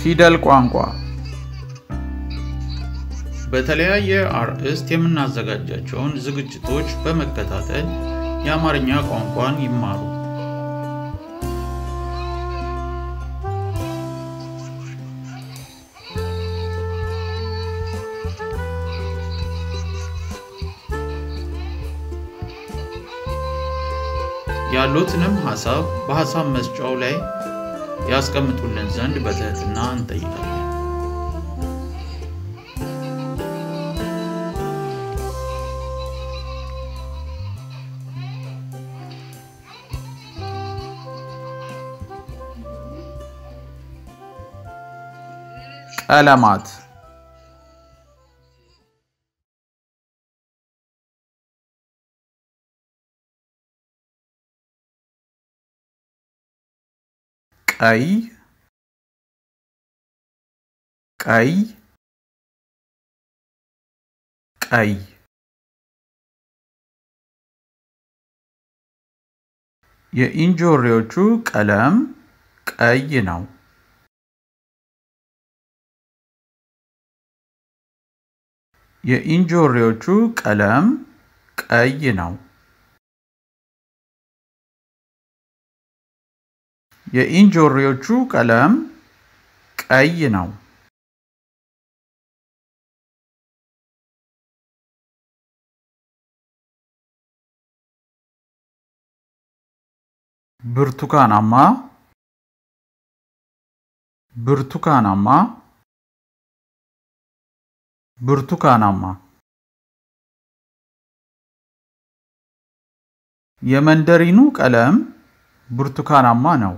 ፊደል ቋንቋ በተለያየ አርዕስት የምናዘጋጃቸውን ዝግጅቶች በመከታተል የአማርኛ ቋንቋን ይማሩ። ያሉትንም ሀሳብ በሀሳብ መስጫው ላይ ያስቀምጡልን ዘንድ በትህትና እንጠይቃለን። ቀለማት ቀይ ቀይ ቀይ የእንጆሪዎቹ ቀለም ቀይ ነው። የእንጆሪዎቹ ቀለም ቀይ ነው። የእንጆሪዎቹ ቀለም ቀይ ነው። ብርቱካናማ ብርቱካናማ ብርቱካናማ የመንደሪኑ ቀለም ብርቱካናማ ነው።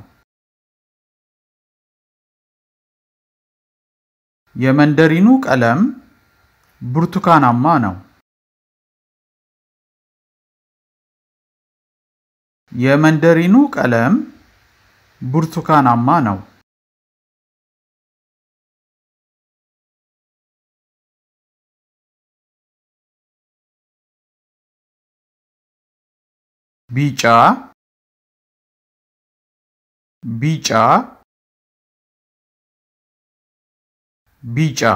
የመንደሪኑ ቀለም ብርቱካናማ ነው። የመንደሪኑ ቀለም ብርቱካናማ ነው። ቢጫ ቢጫ ቢጫ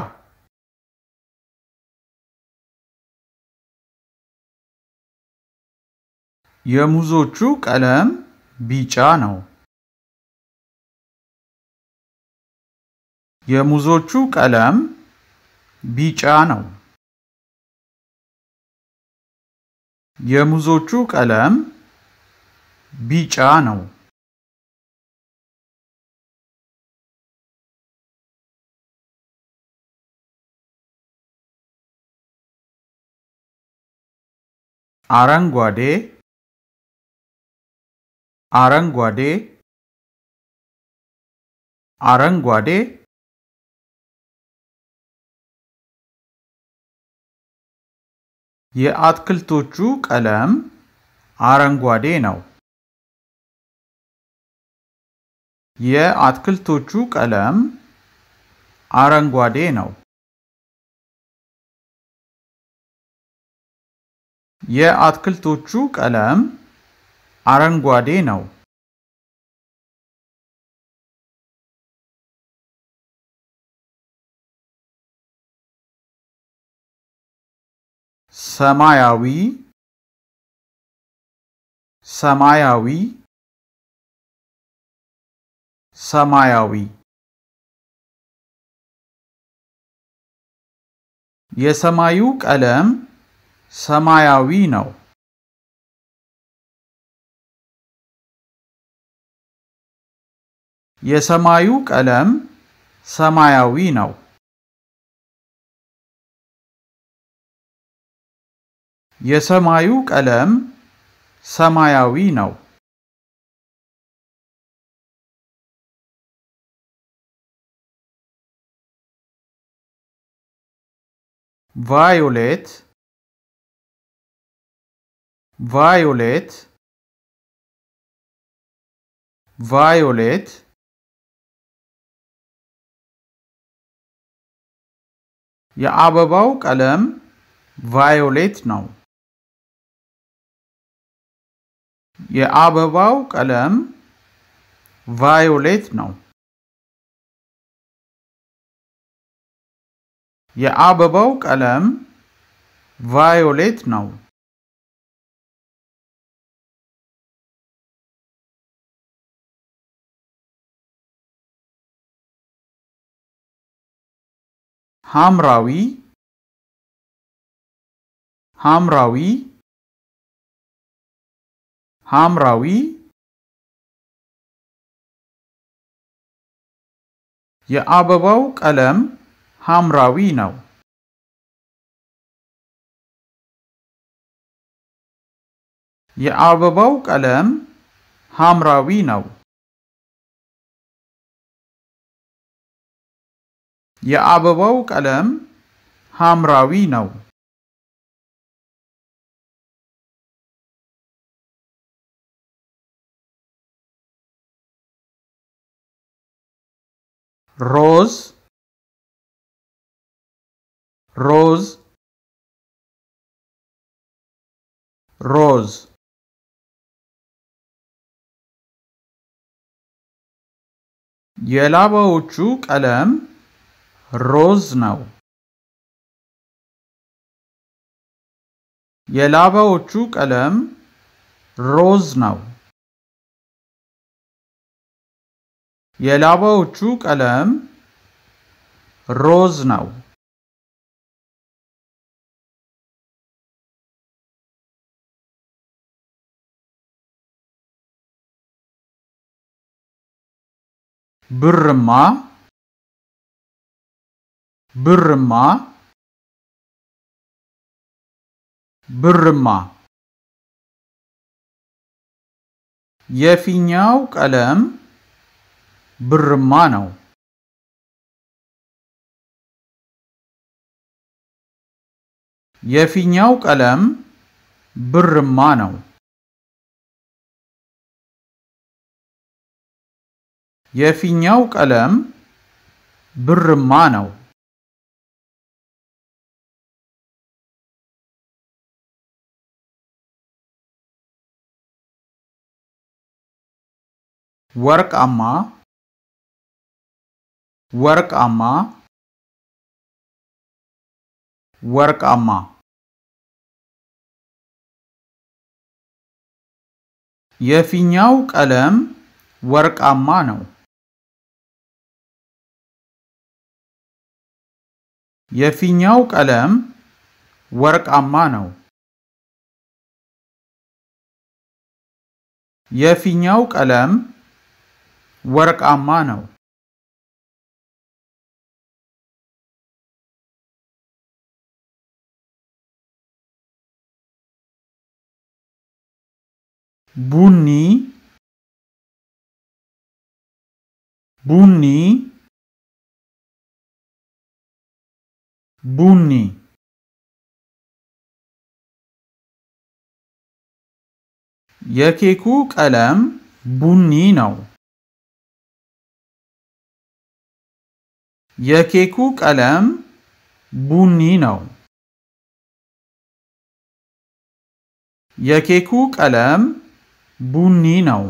የሙዞቹ ቀለም ቢጫ ነው። የሙዞቹ ቀለም ቢጫ ነው። የሙዞቹ ቀለም ቢጫ ነው። አረንጓዴ አረንጓዴ አረንጓዴ የአትክልቶቹ ቀለም አረንጓዴ ነው። የአትክልቶቹ ቀለም አረንጓዴ ነው። የአትክልቶቹ ቀለም አረንጓዴ ነው። ሰማያዊ ሰማያዊ ሰማያዊ የሰማዩ ቀለም ሰማያዊ ነው። የሰማዩ ቀለም ሰማያዊ ነው። የሰማዩ ቀለም ሰማያዊ ነው። ቫዮሌት ቫዮሌት ቫዮሌት የአበባው ቀለም ቫዮሌት ነው። የአበባው ቀለም ቫዮሌት ነው። የአበባው ቀለም ቫዮሌት ነው። ሐምራዊ ሐምራዊ ሐምራዊ የአበባው ቀለም ሐምራዊ ነው። የአበባው ቀለም ሐምራዊ ነው። የአበባው ቀለም ሐምራዊ ነው። ሮዝ ሮዝ ሮዝ የላባዎቹ ቀለም ሮዝ ነው። የላባዎቹ ቀለም ሮዝ ነው። የላባዎቹ ቀለም ሮዝ ነው። ብርማ ብርማ ብርማ የፊኛው ቀለም ብርማ ነው። የፊኛው ቀለም ብርማ ነው። የፊኛው ቀለም ብርማ ነው። ወርቃማ ወርቃማ ወርቃማ የፊኛው ቀለም ወርቃማ ነው። የፊኛው ቀለም ወርቃማ ነው። የፊኛው ቀለም ወርቃማ ነው። ቡኒ ቡኒ ቡኒ የኬኩ ቀለም ቡኒ ነው። የኬኩ ቀለም ቡኒ ነው። የኬኩ ቀለም ቡኒ ነው።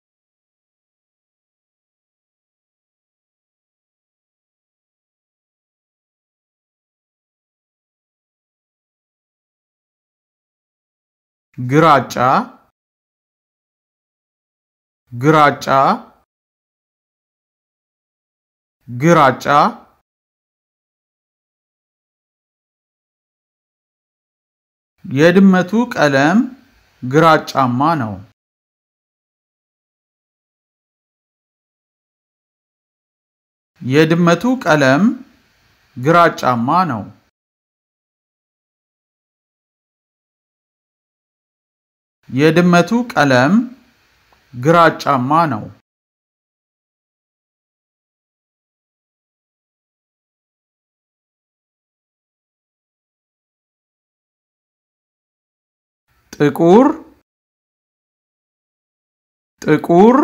ግራጫ ግራጫ ግራጫ የድመቱ ቀለም ግራጫማ ነው። የድመቱ ቀለም ግራጫማ ነው። የድመቱ ቀለም ግራጫማ ነው። ጥቁር ጥቁር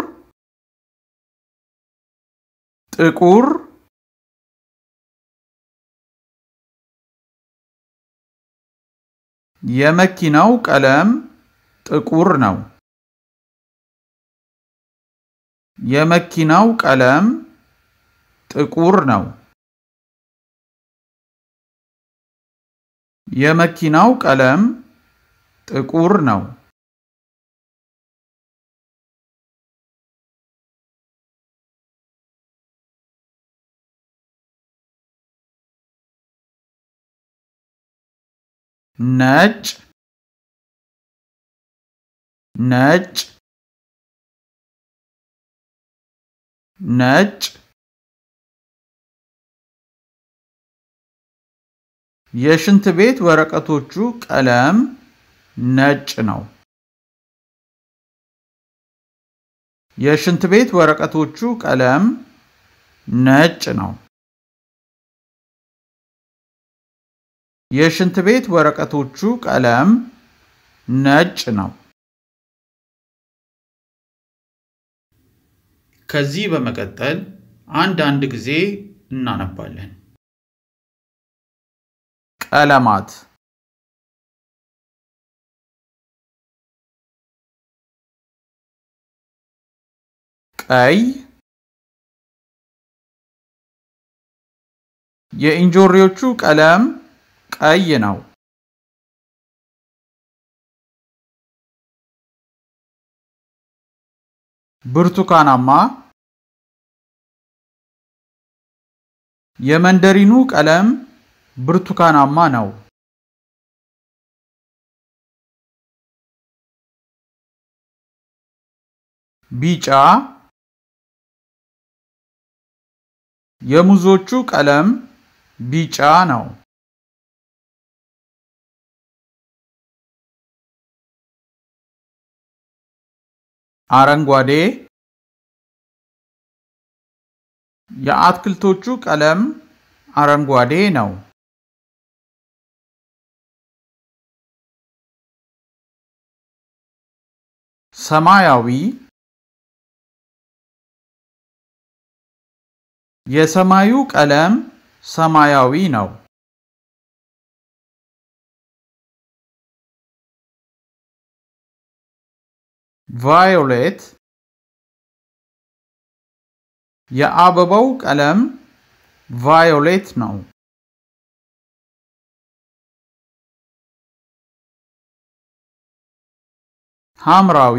ጥቁር የመኪናው ቀለም ጥቁር ነው። የመኪናው ቀለም ጥቁር ነው። የመኪናው ቀለም ጥቁር ነው። ነጭ ነጭ ነጭ የሽንት ቤት ወረቀቶቹ ቀለም ነጭ ነው። የሽንት ቤት ወረቀቶቹ ቀለም ነጭ ነው። የሽንት ቤት ወረቀቶቹ ቀለም ነጭ ነው። ከዚህ በመቀጠል አንድ አንድ ጊዜ እናነባለን። ቀለማት ቀይ የእንጆሪዎቹ ቀለም ቀይ ነው። ብርቱካናማ የመንደሪኑ ቀለም ብርቱካናማ ነው። ቢጫ የሙዞቹ ቀለም ቢጫ ነው። አረንጓዴ የአትክልቶቹ ቀለም አረንጓዴ ነው። ሰማያዊ የሰማዩ ቀለም ሰማያዊ ነው። ቫዮሌት የአበባው ቀለም ቫዮሌት ነው። ሐምራዊ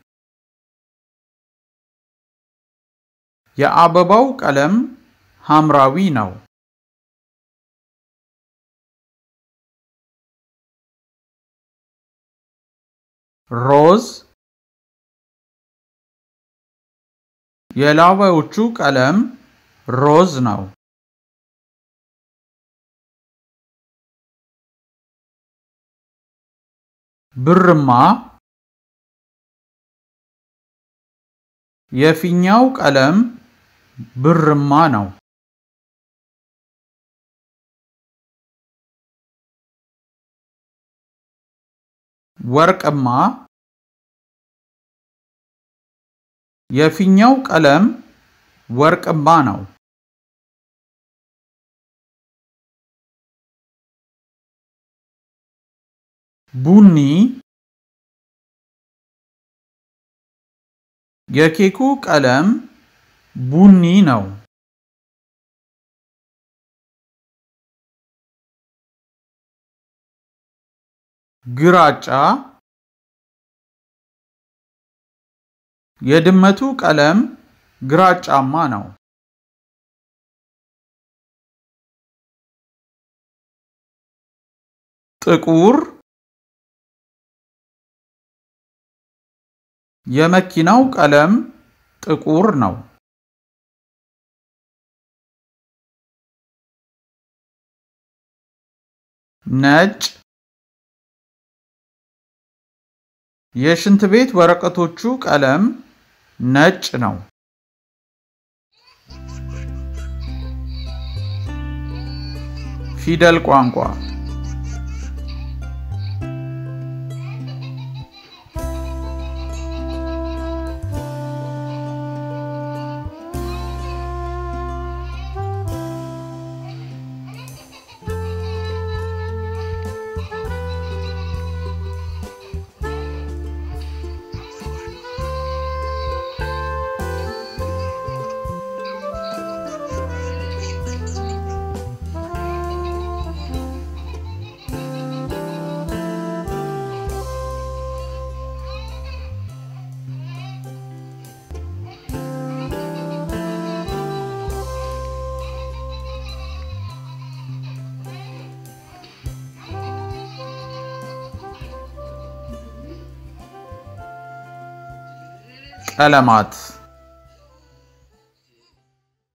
የአበባው ቀለም ሐምራዊ ነው። ሮዝ የላባዎቹ ቀለም ሮዝ ነው። ብርማ የፊኛው ቀለም ብርማ ነው። ወርቅማ የፊኛው ቀለም ወርቅማ ነው። ቡኒ የኬኩ ቀለም ቡኒ ነው። ግራጫ የድመቱ ቀለም ግራጫማ ነው። ጥቁር የመኪናው ቀለም ጥቁር ነው። ነጭ የሽንት ቤት ወረቀቶቹ ቀለም ነጭ ነው። ፊደል ቋንቋ ቀለማት